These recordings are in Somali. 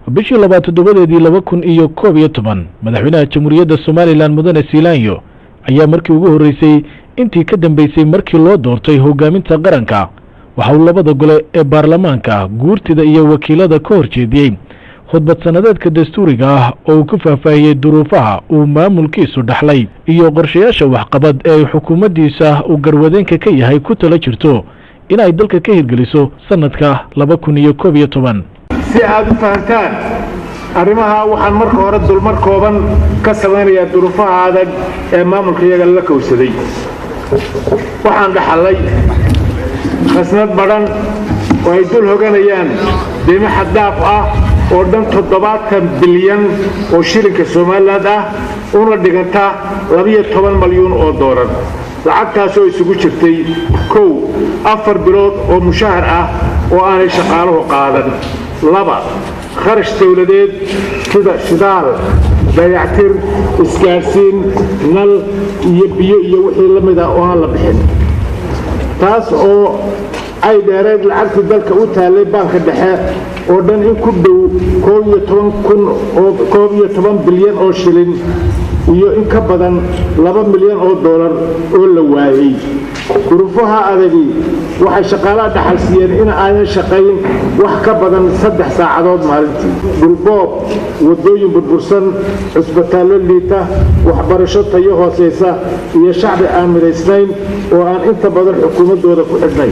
bishii labaad toddobadeedii laba kun iyo koob iyo toban madaxweynaha jamhuuriyadda somalilan mudane siilaanyo ayaa markii ugu horreysay intii ka dambeysay markii loo doortay hoggaaminta qaranka waxa uu labada gole ee baarlamaanka guurtida iyo wakiilada ka hor jeediyey khudbad sannadeedka dastuuriga ah oo uu ku faahfaahiyey duruufaha uu maamulkiisu dhaxlay iyo qorshayaasha waxqabad ee ay xukuumaddiisa uu garwadeenka ka yahay ku tala jirto in ay dalka ka hirgeliso sannadka laba kun iyo koob iyo toban si aad u fahantaan arrimaha waxaan marka hore dulmar kooban ka samaynayaa duruufaha adag ee maamulka iyaga la kowsaday waxaan dhaxallay khasnad badhan oo ay dul hoganayaan deymo xaddaaf ah oo dhan toddobaatan bilyan oo shilinka somalilan ah una dhiganta labiyo toban malyuun oo doolar lacagtaasoo isugu jirtay kow afar bilood oo mushahar ah oo aanay shaqaaluhu qaadan laba kharash dawladeed sida shidaal dayactir isgaadhsiin nal iyo biyo iyo wixii la mid ah oo aan la bixin taas oo ay dheereed lacagtii dalka u taallay baanka dhexe oo dhan in ku dhow koob iyo toban kun oo koob iyo toban bilyan oo shilin iyo in ka badan laba milyan oo doolar oo la waayey duruufaha adagi waxay shaqaalaha dhaxal siiyeen in aanan shaqayn wax ka badan saddex saacadood maalintii dhulboob waddooyin burbursan cusbitaallo liita waxbarasho tayo hoosaysa iyo shacbi aan midaysnayn oo aan inta badan xukuumaddooda ku xidhnayn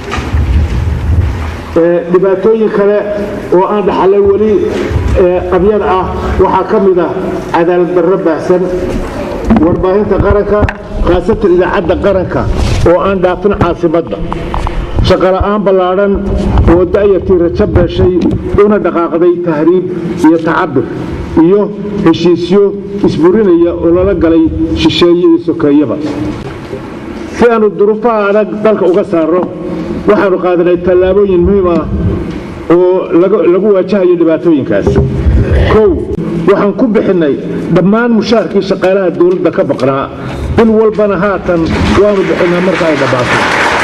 dhibaatooyin kale oo aan dhaxalay weli qabyada ah waxaa ka mid ah cadaalad darro baahsan warbaahinta qaranka khaasatan idaacadda qaranka oo aan dhaafin caasimadda shaqola'aan ballaadhan oo da'yartii rajo beeshay una dhaqaaqday tahriib iyo tacabir iyo heshiisyo isburinaya oo lala galay shisheeye iyo sokeeyaba si aanu duruufaha adag dalka uga saarno waxaanu qaadanay tallaabooyin muhiim ah oo lagu waajahayo dhibaatooyinkaas kow waxaan ku bixinnay dhammaan mushaharkii shaqaalaha dawladda ka baqnaa bil walbana haatan waanu bixinnaa marka ay dhammaato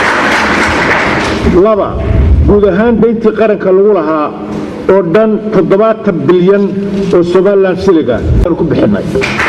laba guud ahaan dayntii qaranka lagu lahaa oo dhan toddobaatan bilyan oo somalilan shiliga aanu ku bixinnay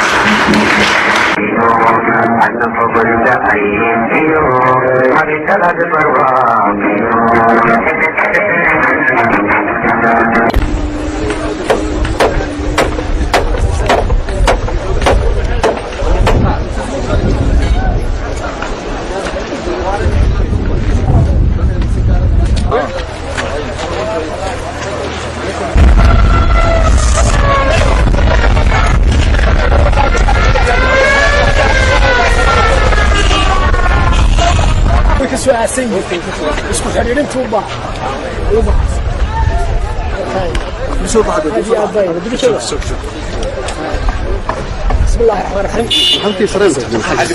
isku xidhiidhintuuba بسم الله الرحمن الرحيم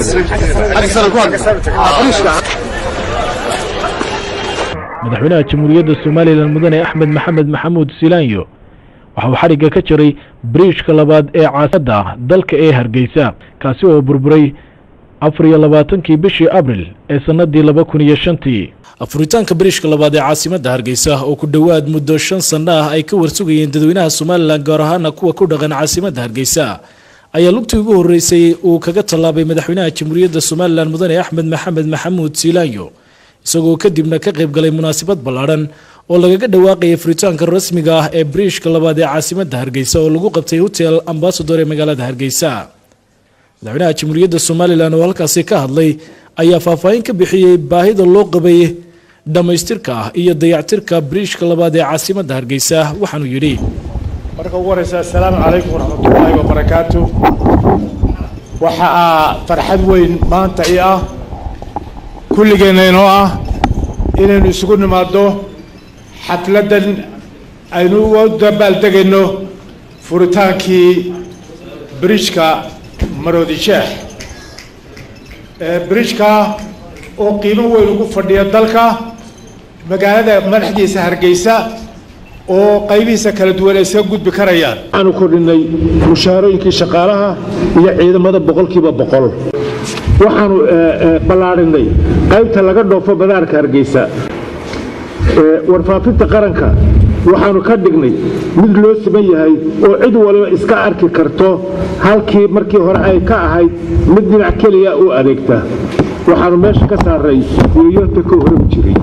madaxweynaha jamhuuriyadda somalilan mudane axmed maxamed maxamuud silaanyo waxa uu xadhigga ka jiray bariijka labaad ee caasimadda dalka ee hargeysa kaasi oo burburay afar iyo labaatankii bishii abril ee sannadii laba kun iyo shantii afuritaanka bariishka labaad ee caasimadda hargeysa oo ku dhowaad muddo shan sanno ah ay ka warsugayeen dadweynaha somalilan gaar ahaana kuwa ku dhaqan caasimadda hargeysa ayaa lugtii ugu horreysay uu kaga tallaabay madaxweynaha jamhuuriyadda somalilan mudane axmed maxamed maxamuud siilaanyo isagoo kadibna ka qayb galay munaasabad ballaadhan oo lagaga dhawaaqayay furitaanka rasmiga ah ee bariishka labaad ee caasimadda hargeysa oo lagu qabtay hotel ambasador ee magaalada hargeysa madaxweynaha jamhuuriyadda somalilan oo halkaasi ka hadlay ayaa faahfaahin ka bixiyey baahida loo qabay dhammaystirka ah iyo dayactirka bariishka labaad ee caasimadda hargeysa waxaanuu yidhi marka ugu horeysa assalaamu calaykum waraxmatullaahi wabarakaatu waxaa farxad weyn maanta ii ah kulligeenna inoo ah inaynu isugu nimaadno xafladdan aynu u dabaaldegayno furitaankii bridjka maroodi sheekh bridjka oo qiimo weyn ugu fadhiya dalka magaalada madaxdiisa hargeysa oo qaybihiisa kala duwan ay iska gudbi karayaan waxaanu kordhinay mushaharooyinkii shaqaalaha iyo ciidamada boqolkiiba boqol waxaanu ballaadhinay qaybta laga dhoofo badaarka hargeysa warfaafinta qaranka waxaannu ka dhignay mid loo siman yahay oo cid waliba iska arki karto halkii markii hore ay ka ahayd mid dhinac keliya u adeegta waxaannu meesha ka saaray yoyonta ka horog jiray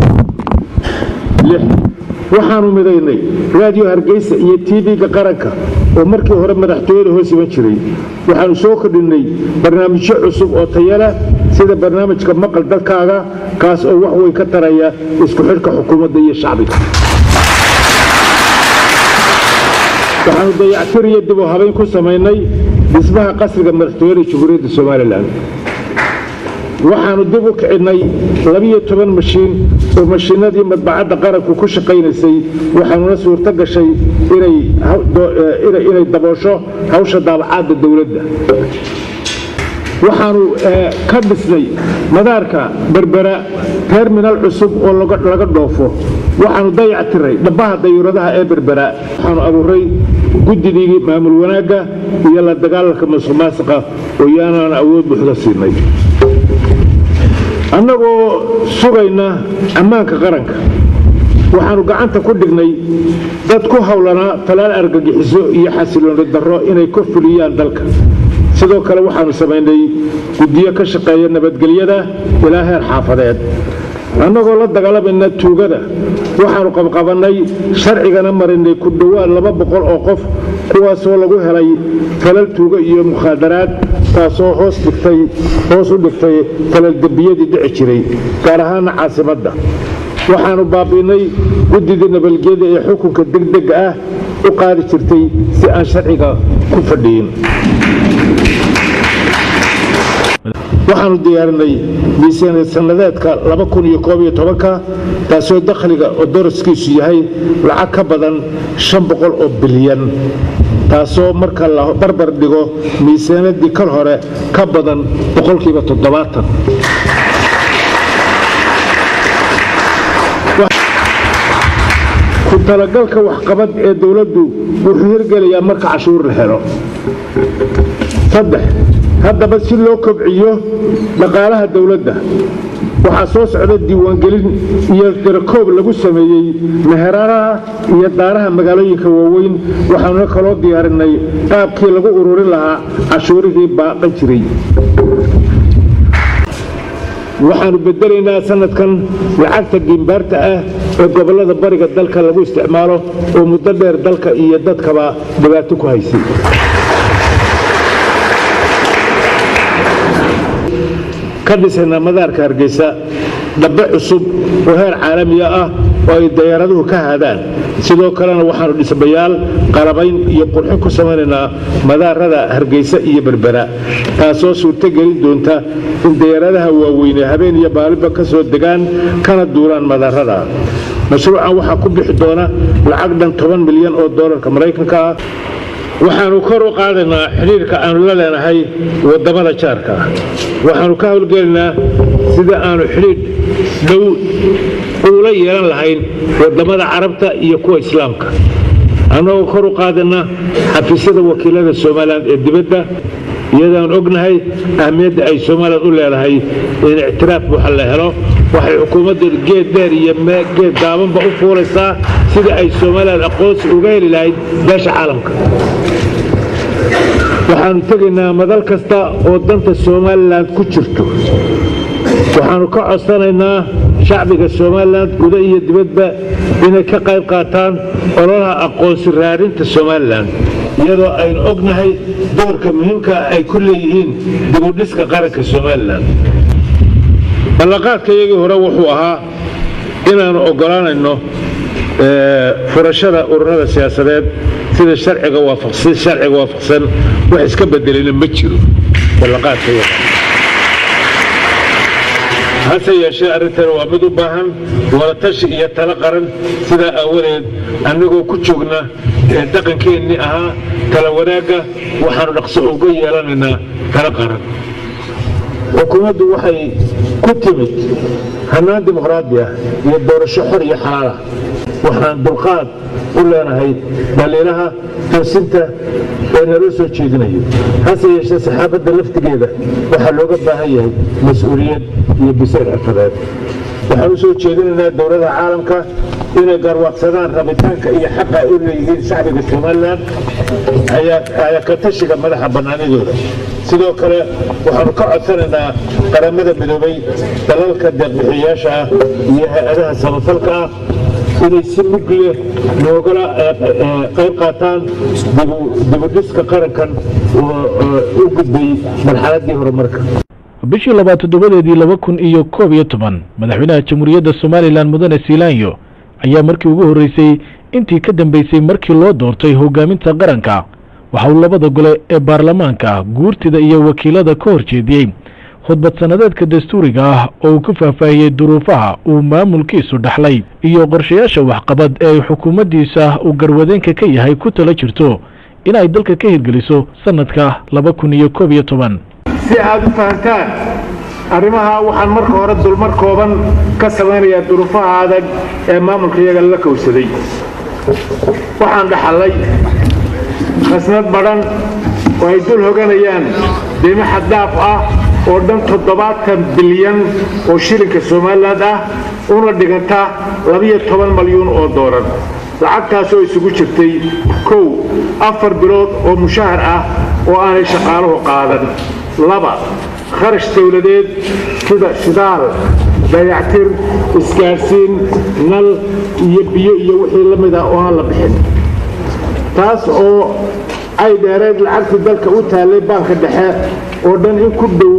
waxaannu midaynay raadiyo hargeysa iyo tv-ga qaranka oo markii hore madaxtooyada hoos iman jiray waxaannu soo kordhinnay barnaamijyo cusub oo tayala sida barnaamijka maqal dadkaaga kaas oo wax weyn ka taraya isku xidhka xukuumadda iyo shacbiga waxaannu dayactir iyo dib u habayn ku samaynay dhismaha qasriga madaxtooyada jamhuuriyadda somalilan waxaannu dib u kicinnay labiyo toban mashiin oo mashiinadii madbacadda qaranku ku shaqaynaysay waxaanuna suurto gashay inay daboosho hawsha daabacaadda dowladda waxaannu ka dhisnay madaarka berbera terminal cusub oo laga dhoofo waxaannu dayac tiray dhabbaha dayuuradaha ee berbera waxaannu abuuray guddigii maamul wanaagga iyo la dagaalanka masuqmaasuqa oo yaanaan awood buuxda siinay annagoo sugayna ammaanka qaranka waxaannu gacanta ku dhignay dad ku howlanaa talaal argagixiso iyo xasilooni darro inay ka fuliyaan dalka sidoo kale waxaannu samaynay guddiyo ka shaqeeya nabadgelyada ilaa heer xaafadeed annagoo la dagaalamayna tuugada waxaannu qabqabannay sharcigana marinay ku dhowaad laba boqol oo qof kuwaasoo lagu helay falal tuugo iyo mukhaadaraad taasoo hoos dhigtay hoos u dhigtay falal dembiyadii dhici jiray gaar ahaana caasimadda waxaannu baabi'inay guddidii nabadgelyada ee xukunka degdega ah u qaadi jirtay si aan sharciga ku fadhiyin waxaannu diyaarinay miisaaniyad sannadeedka ka taasoo dakhliga oo daraskiisu yahay lacag ka badan oo bilyan taasoo marka la barbar dhigo miisaaniyadii kal hore ka badan boqolkiiba toddobaatan ku talagalka waxqabad ee dowladdu wuxuu hirgelayaa marka cashuur la helo saddex haddaba si loo kobciyo dhaqaalaha dowladda waxaa soo socda diiwaangelin iyo darakoob lagu sameeyey meheradaha iyo daaraha magaalooyinka waaweyn waxaanuna kaloo diyaarinay qaabkii lagu ururin lahaa cashuurihii baaqan jiray waxaannu bedelaynaa sanadkan lacagta giimbaarta ah ee gobollada bariga dalka lagu isticmaalo oo muddo dheer dalka iyo dadkaba dhibaato ku haysay ka dhisaynaa madaarka hargeysa dhabbe cusub oo heer caalamiya ah oo ay dayaaraduhu ka haadaan sidoo kalena waxaannu dhismayaal qalabayn iyo qurxin ku samaynaynaa madaarada hargeysa iyo berbera taasoo suurto gelin doonta in dayaaradaha waaweyne habeen iyo baaliba ka soo degaan kana duulaan madaarada mashruucan waxaa ku bixi doona lacag dhan toban milyan oo doolarka maraykanka ah waxaannu kor u qaadaynaa xidhiirka aannu la leenahay waddamada jaarka ah waxaannu ka howlgelaynaa sida aannu xidhiidh dhow uula yeelan lahayn waddamada carabta iyo kuwa islaamka annagoo kor u qaadana xafiisyada wakiilada somalilan ee dibadda iyadaan ognahay ahmiyadda ay somalilan u leedahay in ictiraaf buuxa la helo waxay xukuumadda geed dheer iyo geed gaabanba u fuulaysaa sidai ay somalilan aqoonsi uga heli lahayd beesha caalamka waxaannu tegaynaa madal kasta oo danta somalilan ku jirto waxaannu ka codsanaynaa shacbiga somalilan guda iyo dibadba inay ka qayb qaataan ololaha aqoonsi raadinta somalilan iyadoo aynu ognahay doorka muhiimka ay ku leeyihiin dibudhiska qaranka somalilan ballanqaadka iyagii hore wuxuu ahaa inaannu oggolaanayno furashada ururada siyaasadeed sida sharciga waafaqsan wax iska bedelina ma jiro ballanqaadka hase yeeshee arrintan waa mid u baahan wadatashi iyo talo qaran sidaa aawadeed annagoo ku joogna dhaqankeennii ahaa tala wanaagga waxaannu dhaqso uga yeelanaynaa talo qaran xukuumaddu waxay ku timid hannaan dimuqraadi ah iyo doorasho xor iyo xalaalah waxaan dulqaad u leenahay dhaliilaha toosinta ee naloo soo jeedinayo hase yeeshee saxaafadda laftigeeda waxaa looga baahan yahay mas-uuliyad iyo bisayr xirfadeed waxaan u soo jeedinaynaa dowladaha caalamka inay garwaaqsadaan rabitaanka iyo xaqa ay u leeyihiin shacbiga somalilan ayaa ka tashiga madaxa bannaanidooda sidoo kale waxaanu ka codsanaynaa qaramada midoobay dalalka deeqbixiyayaasha ah iyo hay-adaha samafalka ah inay si mug leh noogala qayb qaataan dibudhiska qarankan u gudbay marxaladdii horumarka bishii labaad toddobadeedii laba kun iyo koob iyo toban madaxweynaha jamhuuriyadda somalilan mudane siilaanyo ayaa markii ugu horreysay intii ka dambeysay markii loo doortay hoggaaminta qaranka waxa uu labada gole ee baarlamaanka guurtida iyo wakiilada ka hor jeediyey khudbad sannadeedka dastuuriga ah oo uu ku faahfaahiyey duruufaha uu maamulkiisu dhaxlay iyo qorshayaasha waxqabad ee ay xukuumaddiisa uu garwadeenka ka yahay ku tala jirto in ay dalka ka hirgeliso sannadka laba kun iyo koob iyo toban si aad u fahantaan arrimaha waxaan marka hore dulmar kooban ka samaynayaa duruufaha adag ee maamulka iyaga la kowsaday waxaan dhaxallay khasnad badhan oo ay dul hoganayaan deymo xaddaaf ah oo dhan toddobaatan bilyan oo shilinka somalilan ah una dhiganta labiyo toban malyuun oo doolar lacagtaasoo isugu jirtay kow afar bilood oo mushahar ah oo aanay shaqaaluhu qaadan laba kharash dawladeed sida shidaal dayactir isgaadhsiin nal iyo biyo iyo wixii la mid ah oo aan la bixin taas oo ay dheereed lacagtii dalka u taallay baanka dhexe oo dhan in ku dhow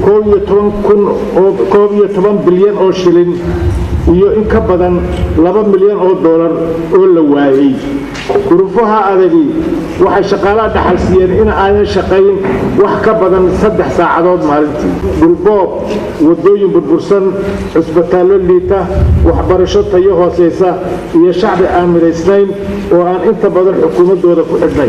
koob iyo toban bilyan oo shilin iyo in ka badan laba milyan oo doolar oo la waayey duruufaha adagi waxay shaqaalaha dhaxal siiyeen in aanan shaqayn wax ka badan saddex saacadood maalintii dhulboob waddooyin burbursan cusbitaallo liita waxbarasho tayo hoosaysa iyo shacbi aan midhaysnayn oo aan inta badan xukuumaddooda ku xidhnayn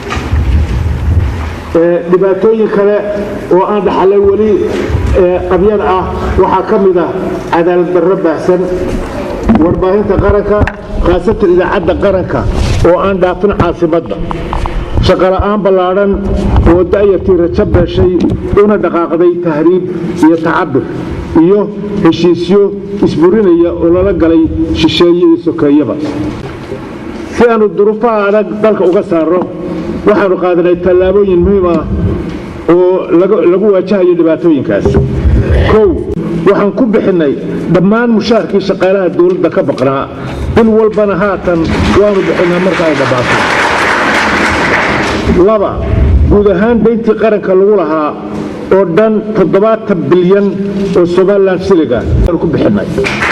dhibaatooyin kale oo aan dhaxalay weli qabyad ah waxaa ka mid ah cadaalad darro baahsan warbaahinta qaranka khaasatan idaacadda qaranka oo aan dhaafin caasimadda shaqola'aan ballaadhan oo da'yartii rajo beeshay una dhaqaaqday tahriib iyo tacabir iyo heshiisyo isburinaya oo lala galay shisheeye iyo sokeeyaba si aanu duruufaha adag dalka uga saarno waxaanu qaadanay tallaabooyin muhiim ah oo lagu waajahayo dhibaatooyinkaas kow waxaan ku bixinnay dhammaan mushaharkii shaqaalaha dowladda ka baqnaa bil walbana haatan waanu bixinnaa marka ay dhabbaato laba guud ahaan dayntii qaranka lagu lahaa oo dhan toddobaatan bilyan oo somalilan shiliga aanu ku bixinnay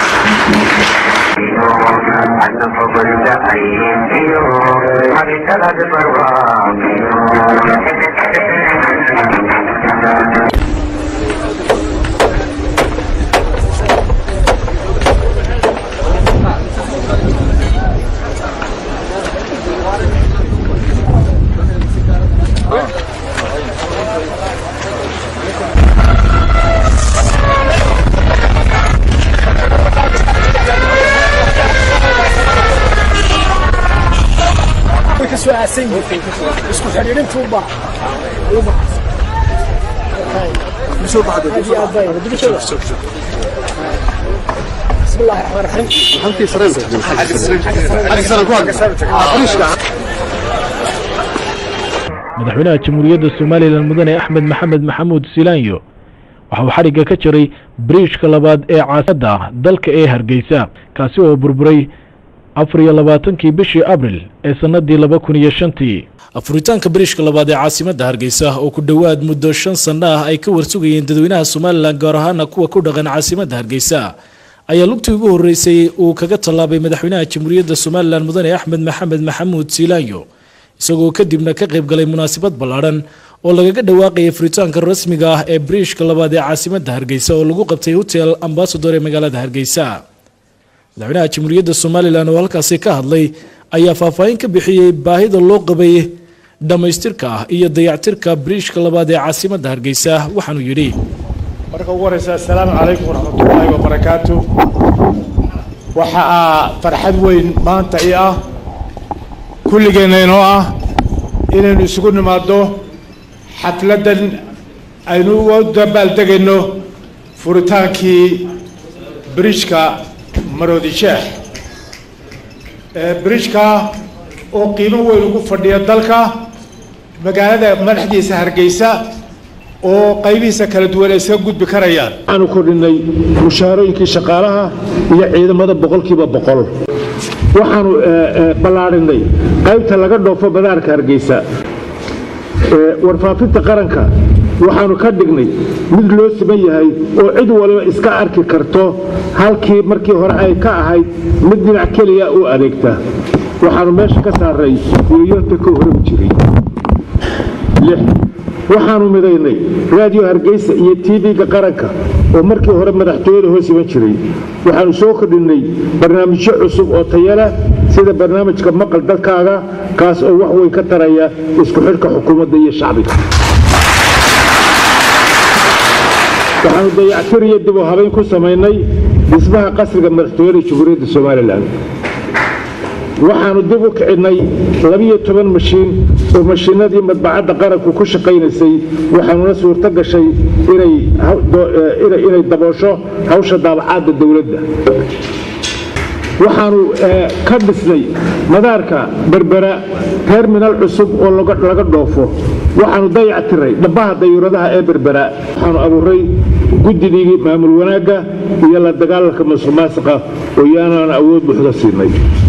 isku xidhiidhintu u baahan بسم الله الرحمن الرحيم madaxweynaha jamhuuriyadda somalilan mudane axmed maxamed maxamuud silaanyo waxa uu xadhigga ka jiray bariijka labaad ee caasimada dalka ee hargeysa kaasi oo burburay afar iyo labaatankii bishii abril ee sannadii laba kun iyo shantii afuritaanka bariishka labaad ee caasimadda hargeysa oo ku dhowaad muddo shan sanno ah ay ka warsugayeen dadweynaha somalilan gaar ahaana kuwa ku dhaqan caasimadda hargeysa ayaa lugtii ugu horreysay uu kaga tallaabay madaxweynaha jamhuuriyadda somalilan mudane axmed maxamed maxamuud siilaanyo isagoo kadibna ka qayb galay munaasabad ballaadhan oo lagaga dhawaaqayay furitaanka rasmiga ah ee bariishka labaad ee caasimadda hargeysa oo lagu qabtay hotel ambasador ee magaalada hargeysa madaxweynaha jamhuuriyadda somalilan oo halkaasi ka hadlay ayaa faahfaahin ka bixiyey baahida loo qabay dhammaystirka ah iyo dayactirka bariishka labaad ee caasimadda hargeysa waxaanuu yidhi marka ugu horeysa assalaamu calaykum waraxmatullaahi wabarakaatu waxaa farxad weyn maanta ii ah kulligeenna inoo ah inaynu isugu nimaaddo xafladdan aynu uga dabaaldegayno furitaankii bridjka maroodi jeex bridjka oo qiimo weyn ugu fadhiya dalka magaalada madaxdiisa hargeysa oo qaybihiisa kala duwan ay iska gudbi karayaan waxaanu kordhinay mushaarooyinkii shaqaalaha iyo ciidamada boqolkiiba boqol waxaanu ballaadhinay qaybta laga dhoofo madaarka hargeysa warfaafinta qaranka waxaanu ka dhignay mid loo siman yahay oo cid waliba iska arki karto halkii markii hore ay ka ahayd mid dhinac keliya u adeegta waxaanu meesha ka saaray weeyoonta ka horegi jiray waxaanu midaynay raadiyo hargeysa iyo tv-ga qaranka oo markii hore madaxtooyada hoos iman jiray waxaanu soo kordhinnay barnaamijyo cusub oo tayala sida barnaamijka maqal dadkaaga kaas oo wax weyn ka taraya isku xidhka xukuumadda iyo shacbiga waxaanu dayactir iyo dib u habayn ku samaynay dhismaha qasriga madaxtooyada jamhuuriyadda somalilan waxaanu dib u kicinnay labiyo toban mashiin oo mashiinadii madbacadda qaranku ku shaqaynaysay waxaanuna suurto gashay inay daboosho hawsha daabacaadda dowladda waxaanu ka dhisnay madaarka berbera terminal cusub oo laga dhoofo waxaanu dayac tiray dhabbaha dayuuradaha ee berbera waxaanu abuuray guddigii maamul wanaagga iyo la dagaalanka masuq maasiqa oo yaanaan awood buuxda siinay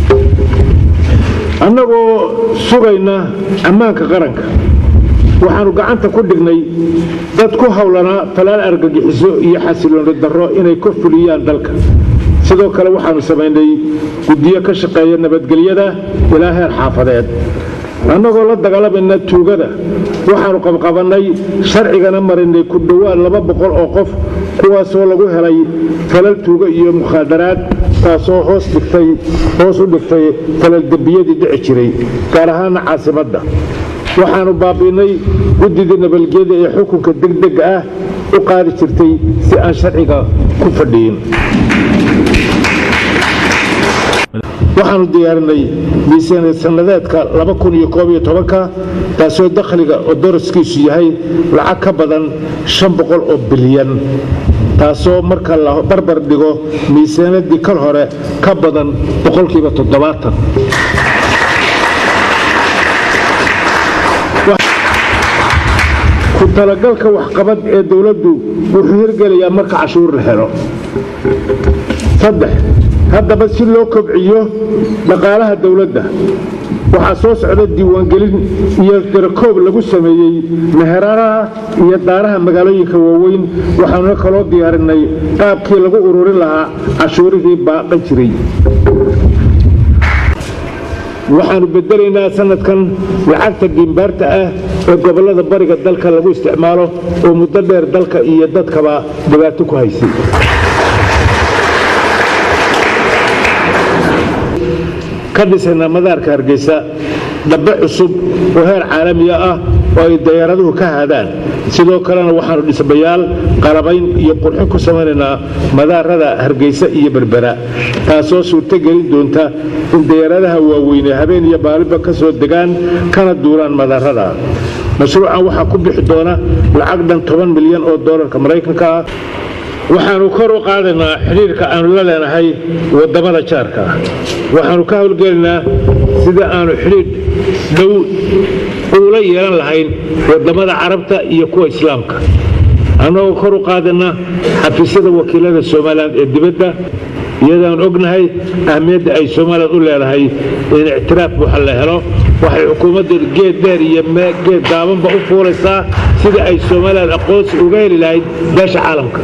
annagoo sugayna ammaanka qaranka waxaanu gacanta ku dhignay dad ku howlanaa falaal argagixiso iyo xasilooni darro inay ka fuliyaan dalka sidoo kale waxaanu samaynay guddiyo ka shaqeeya nabadgelyada ilaa heer xaafadeed annagoo la dagaalamayna tuugada waxaanu qabqabannay sharcigana marinay ku dhowaad laba boqol oo qof kuwaasoo lagu helay falal tuugo iyo mukhaadaraad taasoo hoos dhigtay hoos u dhigtay falal dembiyadii dhici jiray gaar ahaana caasimadda waxaanu baabi'inay guddidii nabadgelyada ee xukunka degdega ah u qaadi jirtay si aan sharciga ku fadhiyin waxaanu diyaarinay miisaaniyad sannadeedka ka taasoo dakhliga oo daraskiisu yahay lacag ka badan oo bilyan taasoo marka la barbar dhigo miisaaniyadii kal hore ka badan boqolkiiba toddobaatan ku talagalka waxqabad ee dowladdu wuxuu hirgelayaa marka cashuur la helo saddex haddaba si loo kobciyo dhaqaalaha dowladda waxaa soo socda diiwaangelin iyo darakoob lagu sameeyey meheradaha iyo daaraha magaalooyinka waaweyn waxaanuna kaloo diyaarinay qaabkii lagu ururin lahaa cashuurihii baaqan jiray waxaanu bedelaynaa sanadkan lacagta diimbaarta ah ee gobollada bariga dalka lagu isticmaalo oo muddo dheer dalka iyo dadkaba dhibaato ku haysay ka dhisaynaa madaarka hargeysa dhabbe cusub oo heer caalamiga ah oo ay dayaaraduhu ka haadaan sidoo kalena waxaanu dhismayaal qalabayn iyo qurxin ku samaynaynaa madaarada hargeysa iyo berbera taasoo suurto gelin doonta in dayaaradaha waaweyne habeen iyo baaliba ka soo degaan kana duulaan madaarada mashruucan waxaa ku bixi doona lacag dhan toban milyan oo doolarka maraykanka ah waxaanu kor u qaadaynaa xidhiirka aanu la leenahay waddamada jaarka ah waxaanu ka howlgelaynaa sida aanu xidhiidh dhow uula yeelan lahayn waddamada carabta iyo kuwa islaamka annagoo kor u qaadana xafiisyada wakiilada somalilan ee dibadda iyadaan ognahay ahmiyadda ay somalilan u leedahay in ictiraaf buuxa la helo waxay xukuumadda geed dheer iyo geed daabanba u fuulaysaa sidai ay somalilan aqoonsi uga heli lahayd beesha caalamka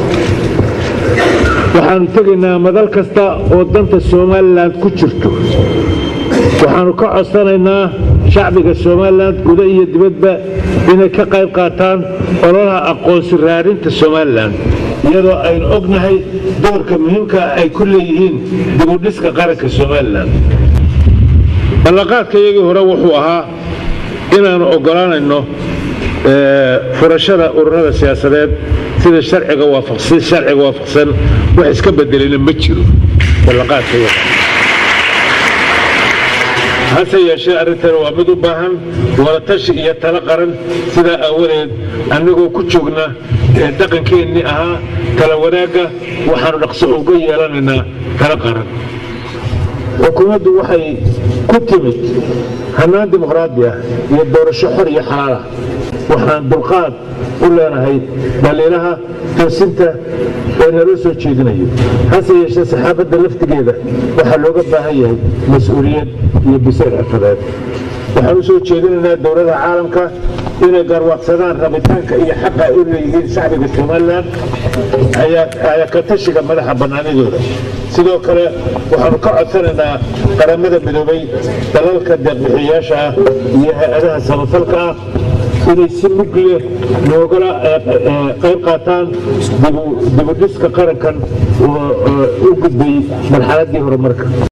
waxaanu tegaynaa madal kasta oo danta somalilan ku jirto waxaanu ka codsanaynaa shacbiga somalilan guda iyo dibadba inay ka qayb qaataan ololaha aqoonsi raarinta somalilan iyadoo aynu ognahay doorka muhiimka ay ku leeyihiin dibudhiska qaranka somalilan ballanqaadka iyagii hore wuxuu ahaa inaannu oggolaanayno furashada ururada siyaasadeed sida sharciga waafaqsan wax iska bedelina ma jiro ballanqaadka iyaga hase yeeshee arrintan waa mid u baahan wadatashi iyo talo qaran sidaa aawadeed annagoo ku joogna ee dhaqankeennii ahaa tala wanaagga waxaanu dhaqso uga yeelanaynaa talo qaran xukuumaddu waxay ku timid hannaan dimuqraadi ah iyo doorasho xor iyo xalaal ah waxaan dulqaad u leenahay dhaliilaha toosinta ee naloo soo jeedinayo hase yeeshee saxaafadda laftigeeda waxaa looga baahan yahay mas-uuliyad iyo bisayl xirfadeed waxaan u soo jeedinaynaa dowladaha caalamka inay garwaaqsadaan rabitaanka iyo xaqa ay u leeyihiin shacbiga somalilan ayaa ka tashiga madaxa bannaanidooda sidoo kale waxaanu ka codsanaynaa qaramada midoobay dalalka deeqbixiyayaasha ah iyo hay-adaha samafalka ah inay si mug leh noogala qayb qaataan dibudhiska qarankan oo u gudbay marxaladdii horumarka